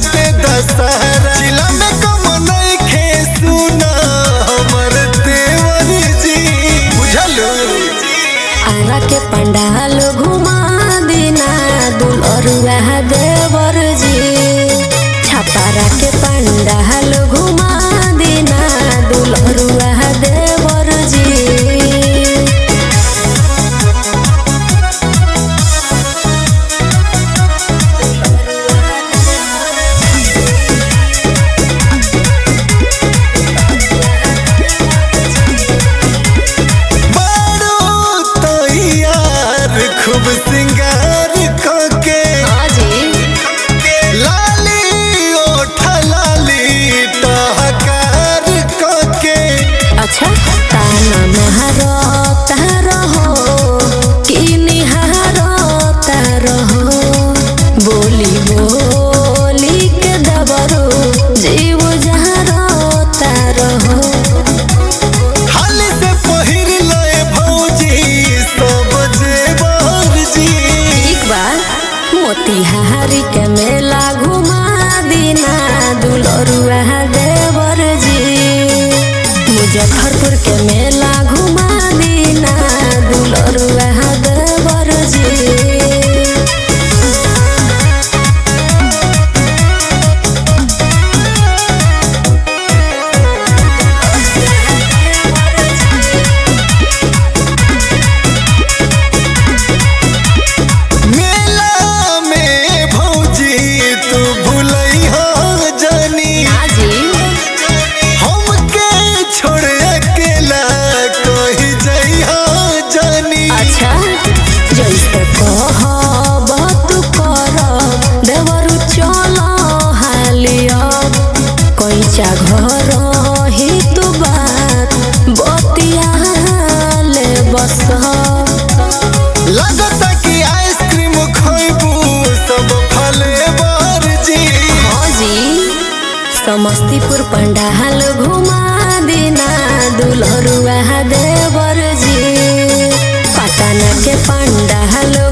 बाटे दशहरा जिला में कम नइखे सुना हमर देवर जी बुझलू आरा के पंडाल घुमा देना दुलरुआ देवर जी छपारा के पंडाल घुमा देना दुलरुआ देवर जी बारो तैयार खूब सिंगार कके लाली ओठ लाली टहकार कके अच्छा ताना महारो तारो हो कि निहारो तारो हो बोली बोली के दबरो जीव जहारो तारो हो हाल से पहिर लए भौजी सब जेवर जी एक बार मोतिहारी के मेला घुमा दीना दुलरुआ देवर जी मुजफ्फरपुर के मेला घुमा दीना दुलरुआ देवर जी मेला में भौजी तू भूलैहा जानी हमके छोड़ अकेला कहीं जइहा जानी अच्छा जैसे कहब तू करब देवरु चल हालियब कैचा घर ही तू बात बतिया ले बस लगता कि आइसक्रीम खइबू सब फले बर जी जी समस्तीपुर पंडाल घुमा देना दुलरुआ देवर जी पटना के पंडाल